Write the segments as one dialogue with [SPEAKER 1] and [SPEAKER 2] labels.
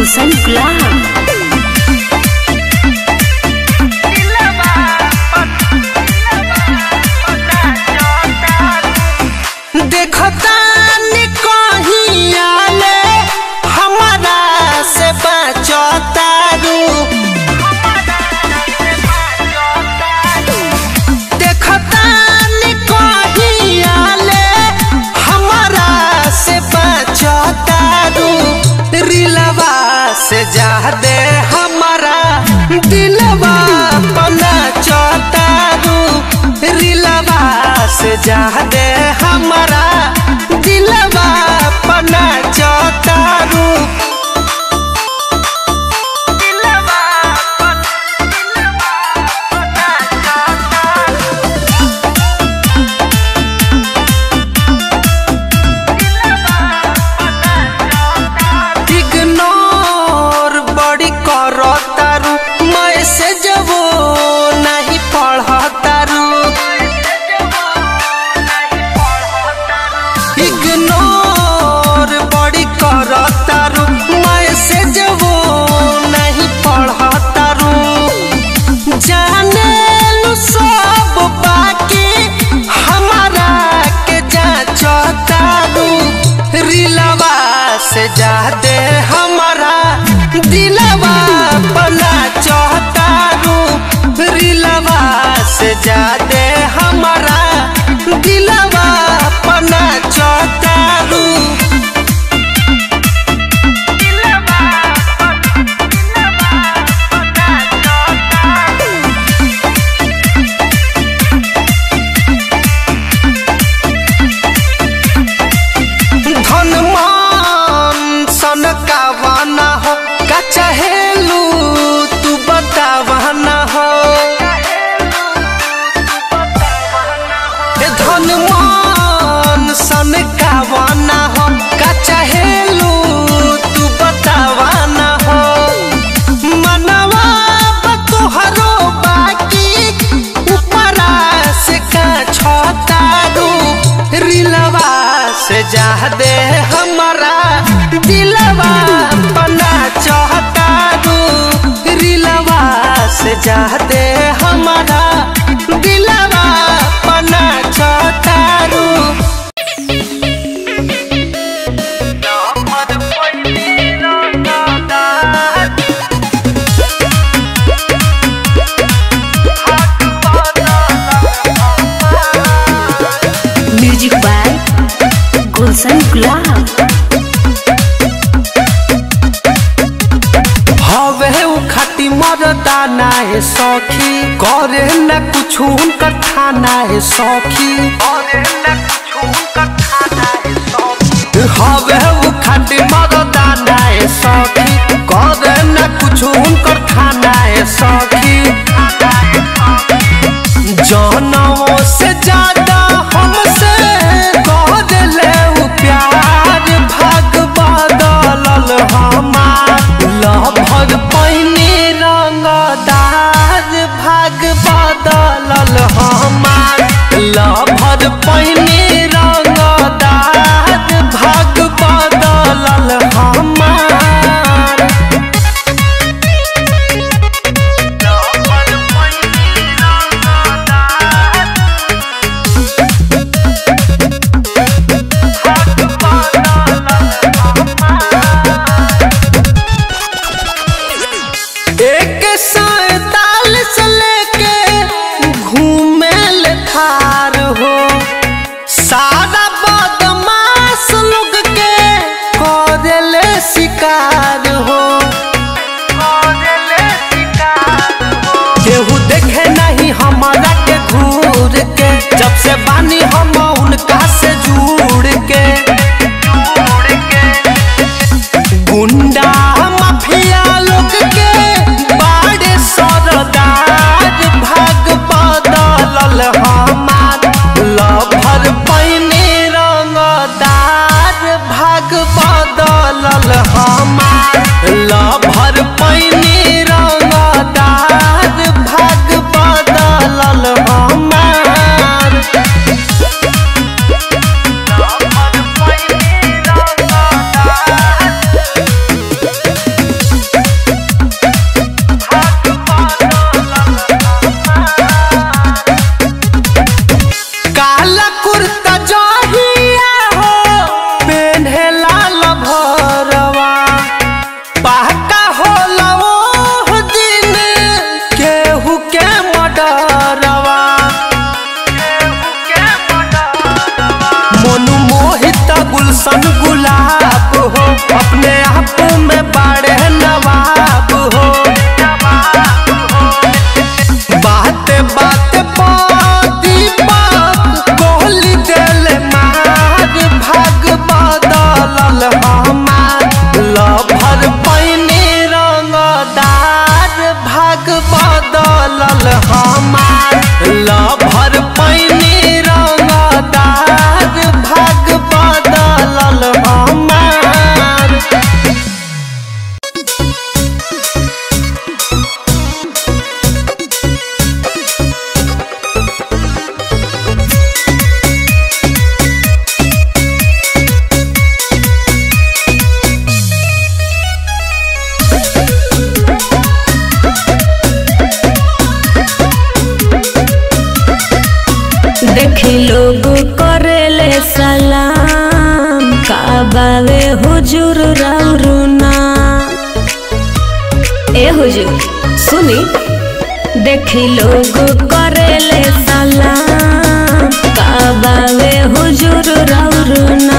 [SPEAKER 1] गुलशन गुलाब
[SPEAKER 2] देखतानी कहीं आले हमारा से बचतारू देखतानी कहीं आले हमारा से बचतारू रिलवा से जादे हमारा दिलवा पना चतारू रिलवा से जादे हमारा दिलवा पना चतारू इग्नोर बड़ी करतारू मैसेज वो नहीं पढ़तारू इग्नोर बड़ी करतारू मैसेज वो नहीं पढ़तारू जाने लू सब बाकी हमारा के जाचतारू रिलवा से जादे हमारा दिलवा बना चहतारू रिलवा से जादे हमारा दिलवा बना चहतारू धन मान सन का वाना हो का चाहेलू तू बतावाना हो ए धन मान सन का वाना हो का चाहेलू तू बतावाना हो मनवा तोहरो बाकी ऊपरा से का छतारू रिलवा से जादे हमारा दिलवा बना चाहतारू रिलवा से जादे हमारा दिलवा बना चाहतारू
[SPEAKER 1] म्यूजिक बाय गुलशन गुलाब
[SPEAKER 2] हवे उ खाती मरदा ना है सखी करे न कुछ उनकर खाना है सखी हवे उ खाती मरदा ना है सखी करे न कुछ उनकर खाना है सखी जनों से ज्यादा हमसे कह ले उ प्यार भाग बदलल हमार लभग पहिने रंगदार भाग बदलल हमार लभग पहिने रंगदार भाग बदलल हमार एक सैतालीस लेके घूमे ले थार हो सारा बदमाश लोग के करेले शिकार हो केहू देखे नहीं हमारा के घूर के जब से बानी हम उनका से जुड़ के गुंडा माफिया लोग के बाड़े सरदार भाग बदलल हमार लभर पैने रंगदार भाग बदलल हमार लभर पैने रंगदार भाग बदलल हमार
[SPEAKER 1] हुजूर राउरुना ए हुजूर सुनी देखी लोग करेले सलाम काबावे हुजूर राउरुना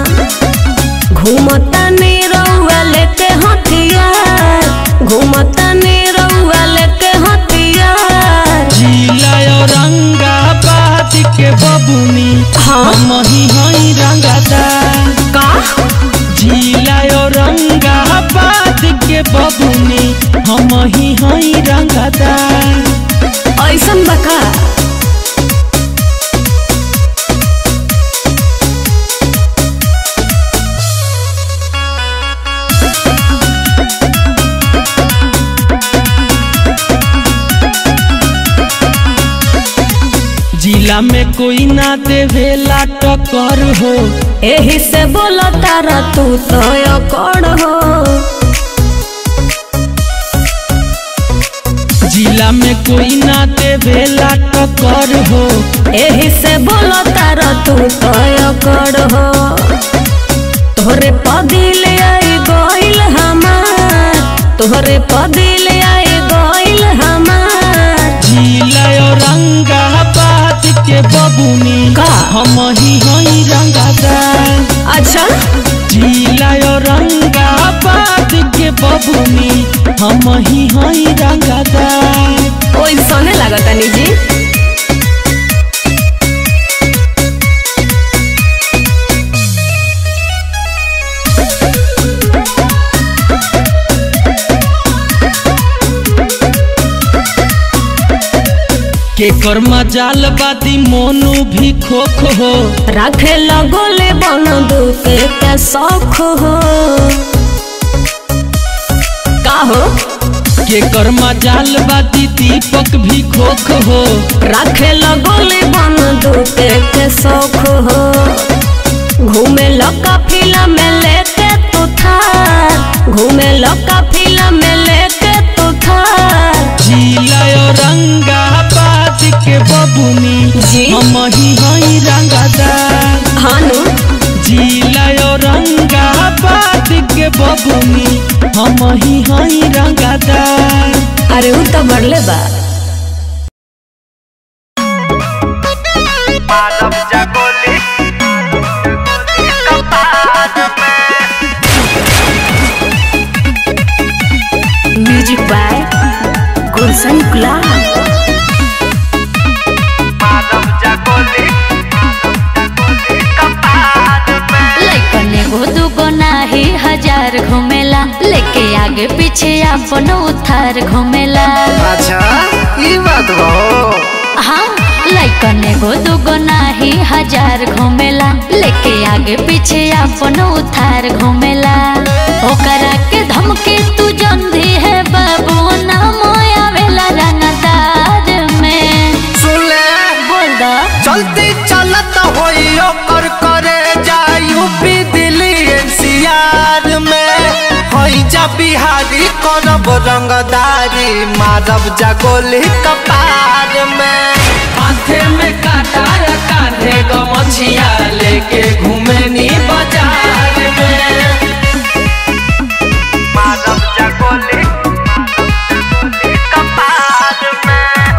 [SPEAKER 1] घूमता रउआ लेके हथियार घूमता रउआ लेके हथियार
[SPEAKER 3] जिला औरंगाबाद के बबुनी
[SPEAKER 1] हाँ।
[SPEAKER 3] हम ही हई रंगदार
[SPEAKER 1] का
[SPEAKER 3] जिला औरंगाबाद के बबुनी हम ही हई रंगदार
[SPEAKER 1] ऐसन बका
[SPEAKER 3] जिला में कोई ना देवेला टक्कर हो
[SPEAKER 1] एही से बोलो तारा तू तो कौन हो
[SPEAKER 3] जिला में कोई ना देवेला टक्कर हो
[SPEAKER 1] एही से बोलो तारा तू तो कौन हो तोहरे पदिल आई गोइल हमार तोहरे पदिल आई गोइल हमार
[SPEAKER 3] जिला औरंगाबाद के बबुनी
[SPEAKER 1] का?
[SPEAKER 3] हम ही हई रंगदार
[SPEAKER 1] अच्छा
[SPEAKER 3] जिला औरंगाबाद के बबुनी हम ही हई रंगदार
[SPEAKER 1] ओइसने लागता निजी
[SPEAKER 3] के कर्मा जाल बाती मोनू भी खोख हो
[SPEAKER 1] रखे लगोले बन दुके के शौक हो का हो
[SPEAKER 3] के कर्मा जाल बाती दीपक भी खोख हो
[SPEAKER 1] रखे लगोले बन दुके के शौक हो घूमे लका फिल्म में लेके तू थार घूमे लका फिल्म में लेके तू थार
[SPEAKER 3] जिला औरंगाबाद के बबुनी
[SPEAKER 1] जी।
[SPEAKER 3] हम ही हई रंगदार
[SPEAKER 1] हानु
[SPEAKER 3] जिला औरंगाबाद के बबुनी हम ही हई रंगदार
[SPEAKER 1] अरे उ तो बढ़ले बा
[SPEAKER 2] मानव जगोली कपाल
[SPEAKER 1] म्यूजिक बाय गुलशन गुलाब
[SPEAKER 2] मानव जगोली कपाल
[SPEAKER 4] लइकन एगो दूगो नाही हजार घूमेला लेके आगे पीछे अपन उथार घूमेला
[SPEAKER 2] अच्छा ई बात बा
[SPEAKER 4] हाँ लइकन एगो दूगो नाही हजार घूमेला लेके आगे पीछे अपन उथार घूमेला ओकरा के धमकी तू जंदी है बाबू नाम आवेला रंगदार में
[SPEAKER 2] सुन ले
[SPEAKER 4] बोल द
[SPEAKER 2] चलती चलत होई ओकर करे जाई यूपी दिल्ली एनसीआर में होई जा बिहारी करब रंगदारी मारब जगोली कपार में
[SPEAKER 3] हाथे में काटा या कांधे गमछिया लेके घूमे नी बाजार में
[SPEAKER 2] मारब जगोली कपार में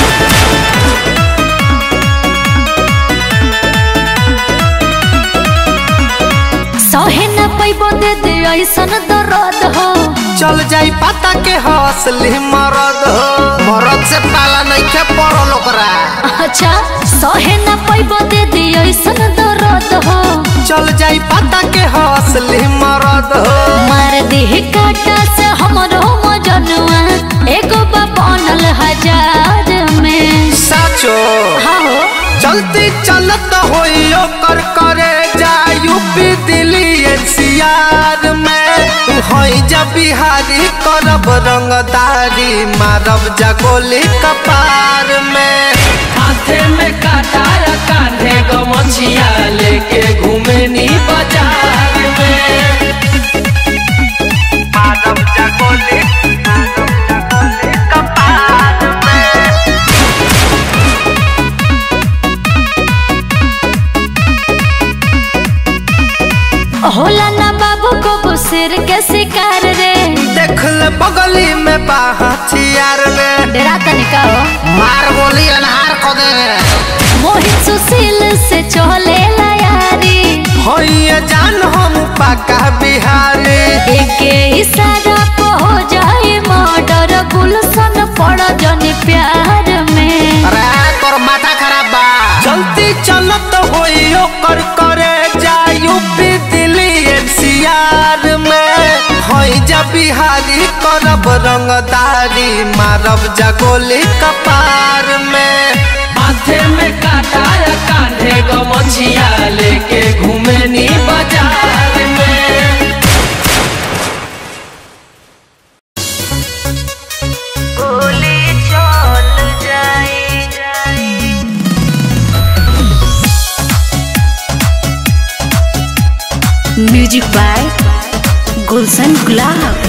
[SPEAKER 4] सहे न पैबो दे दे ऐसन दर्द हो
[SPEAKER 2] चल जाई पता के हौसली मरद हो मरद से पाला नहीं के पड़ल ओकरा
[SPEAKER 4] अच्छा सहे न पैबो दे दे ऐसन दर्द हो
[SPEAKER 2] चल जाई पता के हौसली मरद हो
[SPEAKER 4] मार दी काटा से हमरो मजनुआ एगो बा बनल हजार में
[SPEAKER 2] साचो
[SPEAKER 4] हाँ हो
[SPEAKER 2] चलती चलत होई ओकर करे जा यूपी दिल्ली एनसीआर में होई जा बिहारी करब रंगदारी मारब जा गोली कपार में
[SPEAKER 3] हाथे में काटा या कांधे गमछिया लेके घूमे नी बाजार में
[SPEAKER 2] मारब जा गोली कपार में
[SPEAKER 4] होला ना बाबू
[SPEAKER 2] हथियार में
[SPEAKER 4] डेरा तनिका हो
[SPEAKER 2] मार गोली अनहार को दे
[SPEAKER 4] मोहित सुशील से चले यारी
[SPEAKER 2] होइए जान हम पका बिहारी
[SPEAKER 4] एके इशारा पे हो जाए मर्डर गुलशन पड़ जनी प्यार में
[SPEAKER 2] अरे तोर माथा खराब बा जल्दी चलत होई ओकर करे जा यूपी दिल्ली एनसीआर में होई जा बिहारी करब रंगदारी मारब जा गोली कपार में
[SPEAKER 3] माथे में काटा या कांधे गमछिया लेके घूमे नी बाजार में
[SPEAKER 4] म्यूजिक बाय गुलशन गुलाब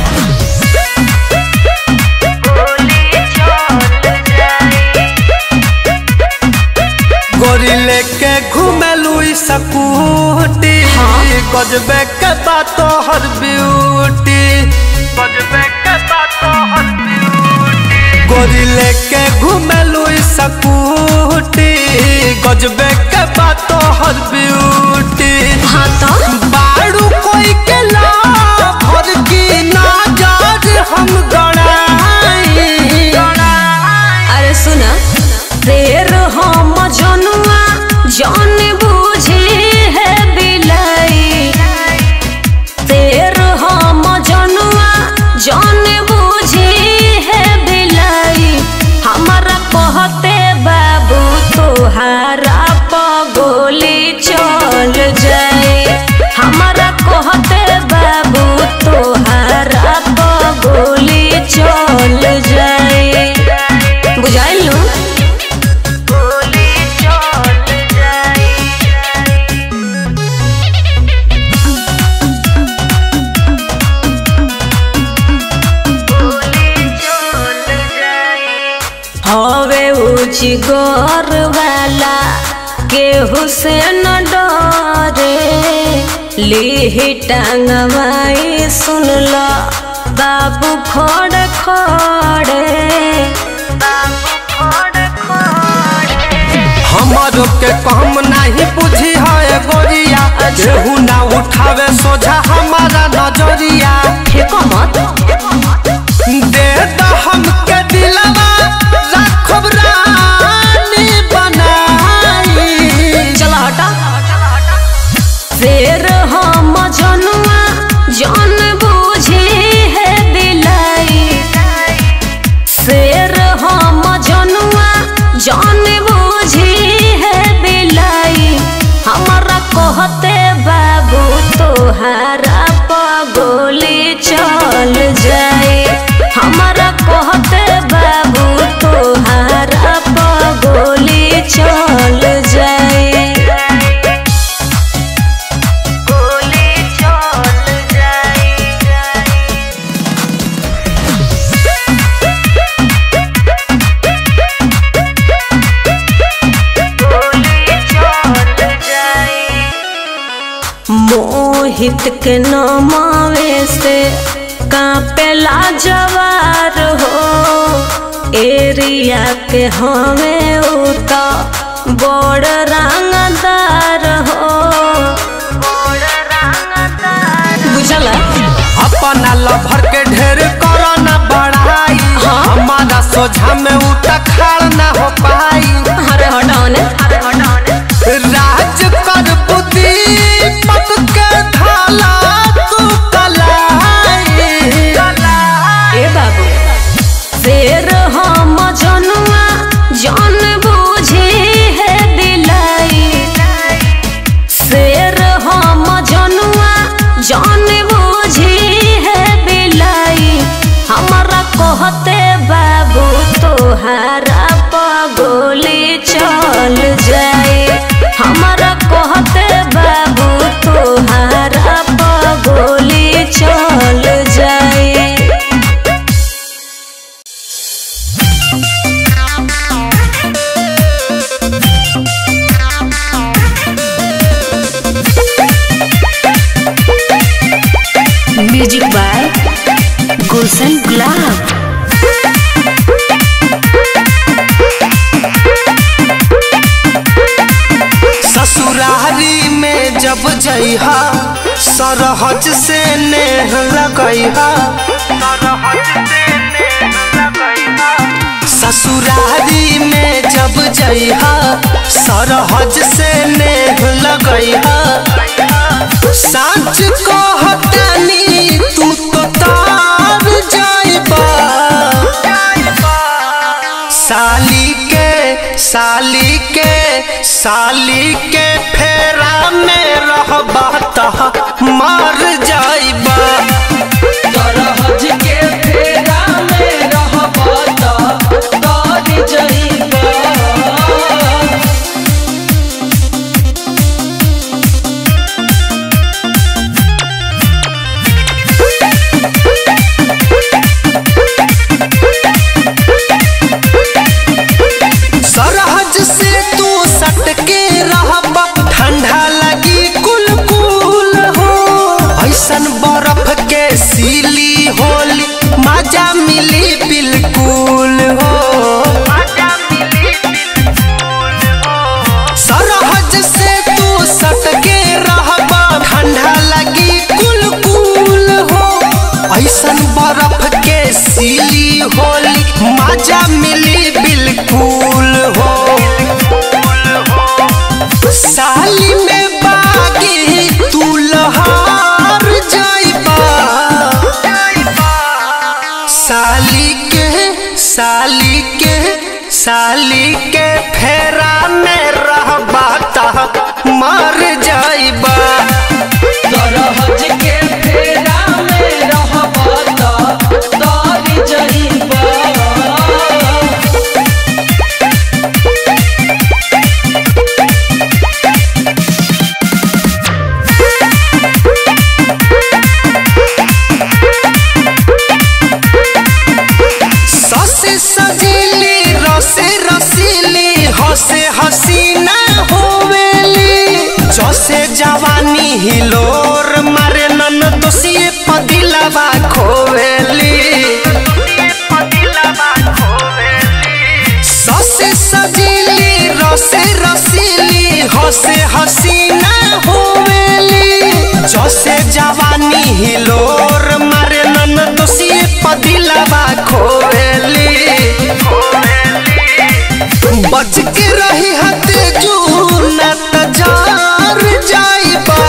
[SPEAKER 2] गोरी लेके घूमेलू सकूटी गजबे के बात हर ब्यूटी गजबे के बात हर ब्यूटी गोरी लेके घूमेलू सकूटी गजबे के बात हर ब्यूटी
[SPEAKER 1] हाँ तो
[SPEAKER 2] बाड़ू कोई के ला भर की नजर हम गड़ाई
[SPEAKER 1] अरे सुना देर हम जनुआ जान बूझी है बिलाई देर हम जनुआ जान बूझी है बिलाई हमारा कहते बाबू तोहारा पगोली चल जाए हमारा कहते बाबू तोहारा पगोली चल जाए बुझाइल नु हवे ऊंची गौर वाला केहू से न डरे लीही टांगवाई सुन लो बाबू खड़े खड़े
[SPEAKER 2] हमारो के कम नहीं बुझी है गोरिया केहू ना उठावे सोझा हमारा नजरिया
[SPEAKER 1] फेंको मत
[SPEAKER 2] दे द हमके दिलवा रखब रानी बनाई
[SPEAKER 1] चला हटा शेर हम जनुआ जान बूझी है बिलाई शेर हम जनुआ जान बूझी है बिलाई हमारा कहते बाबू तोहारा पगोली चल जाए हमारा कहते बाबू तोहारा पगोली चल जाए मोहित के नमावे से कापेला जवार हो एरिया के हमें उता बड़ रंगदार हो बुझला
[SPEAKER 2] अपना लभर के ढेर करो ना बढ़ाई हमारा सोझा में उठा खाड़ ना हो पाई
[SPEAKER 1] अरे हटाओ ने
[SPEAKER 2] राज कर बुद्धि पत के धाला तू कलाई
[SPEAKER 1] ए बाबू शेर हम जनुआ जान बूझे है बिलाई शेर हम जनुआ जान बूझे है बिलाई हमारा कहते बाबू तोहारा पगोली चल जाए हमारा कहते बाबू तोहारा पगोली चल जाए
[SPEAKER 4] म्यूजिक बाय गुलशन गुलाब
[SPEAKER 2] जब जइहा सरहज से नेह लगइहा ससुरारी में जब जइहा सरहज से नेह लगइहा साँच कहतानी तू तो तार जाइबा साली के साली के साली के फेरा में रहबा त मर जाइबा
[SPEAKER 3] तरहज के फेरा में रहबा त तर जइबा
[SPEAKER 2] सरहज से तू सटके रहबा ठंडा लगी कुल कुल हो ऐसन बर्फ के सीली होली मजा मिली बिल्कुल हो सरहज से तू सटके रहबा ठंडा लगी कुल कुल हो ऐसन बर्फ के सीली होली मजा मिली बिल्कुल हो साली में बागी तू लहार जाइबा साली के साली के साली के फेरा में रहबा त मर जाइबा
[SPEAKER 3] तरहज के फेरा में रहबा त तर जइबा
[SPEAKER 2] ससे सजीली रसे रसीली हसे हसीना होवेली जसे जवानी हिलोर मारे नन दोषिए पदिलवा खोवेली ससे सजीली रसे रसीली हसे हसीना होवेली जसे जवानी हिलोर मारे नन दोषिए पदिलवा खोवेली बच के रही हते जूना तजार जाइबा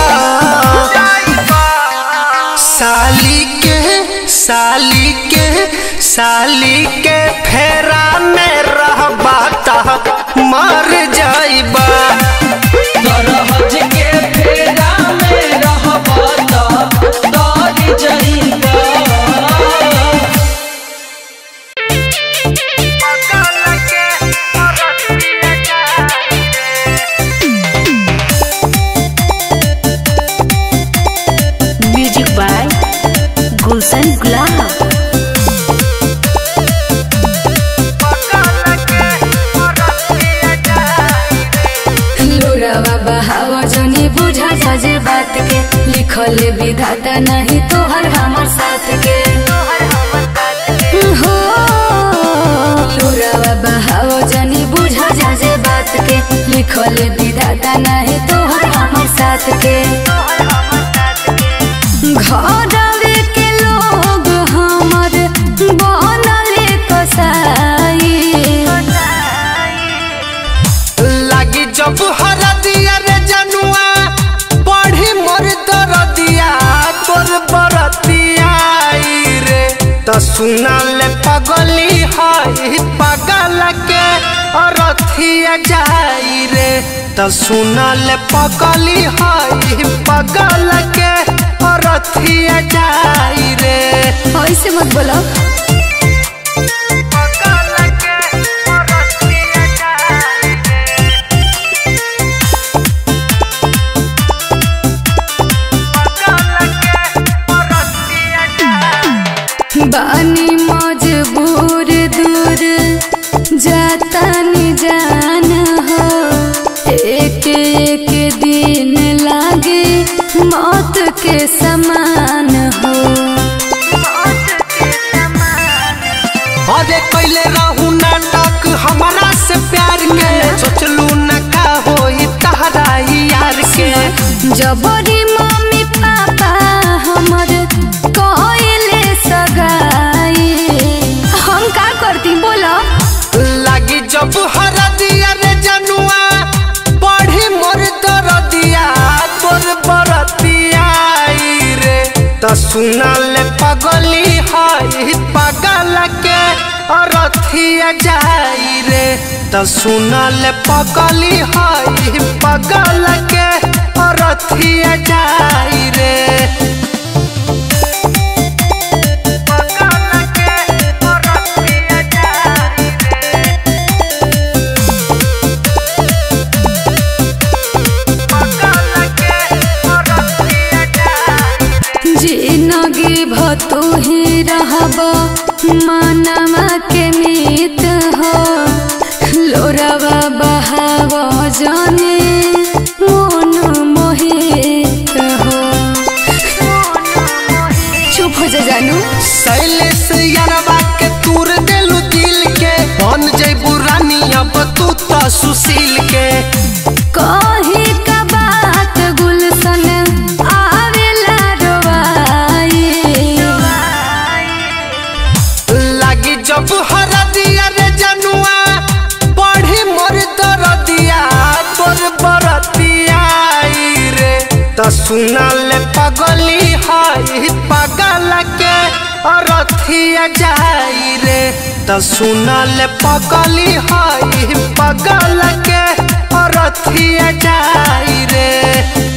[SPEAKER 2] साली के साली के साली के फेरा में रहबा त मर जाइबा
[SPEAKER 3] तरहज के फेरा में रहबा त तर जइबा
[SPEAKER 1] म्यूजिक बाय गुलशन गुलाब
[SPEAKER 5] लोरावा बहावा जनी बुझा सजे बात के लिखल विधाता नहीं तोहर हमर साथ के हो लोरावा बहावा जनी बुझा सजे बात के लिखल विधाता नहीं तोहर हमर साथ के घरवे के लोग हमर बनल कसाई
[SPEAKER 2] लागी जब हर दिया रे जनुआ पढ़ी मोर दर दिया तोर बरतिया आई रे त सुना ले पगली हई पगल के अरथिया जाई रे त सुना ले पगली हई पगल के अरथिया जाई रे
[SPEAKER 5] ऐसे मत बोलो बानी मजबूर दूर जाता नि जान हो एक एक दिन लागे मौत के समान हो
[SPEAKER 2] अरे कैले रहू नाटक हमारा से प्यार के सोचलू न का होई तहरा ही यार के
[SPEAKER 5] जबरी मम्मी पापा हमर कहले सगाई हम का करती बोला
[SPEAKER 2] लागी जब हरदिया रे जनुआ पढ़ी मोर दरदिया तोर बरतिया आई रे त सुना ले पगली हई पगल के अरथिया जाई रे त सुना ले पगली हई पगल के अरथिया जाई रे पगल के अरथिया जाई
[SPEAKER 5] जिनगी भतू ही रहब मनवा के मीत हो लोरवा बहाव जाने मोन मोहित हो चुप हो जा जानू
[SPEAKER 2] शैलेश यारवा के तूर देलू दिल के बन जैबू रानी अब तू तो सुशील के
[SPEAKER 5] कही का बात गुलशन आवेला रोवाई
[SPEAKER 2] लागी जब हरदिया रे जनुआ पढ़ी मोर दरदिया तोर बरतिया आई रे त सुना ले पगली हई पगल के अरथिया जाई रे त सुना ले पगली हई पगल के अरथिया जाई रे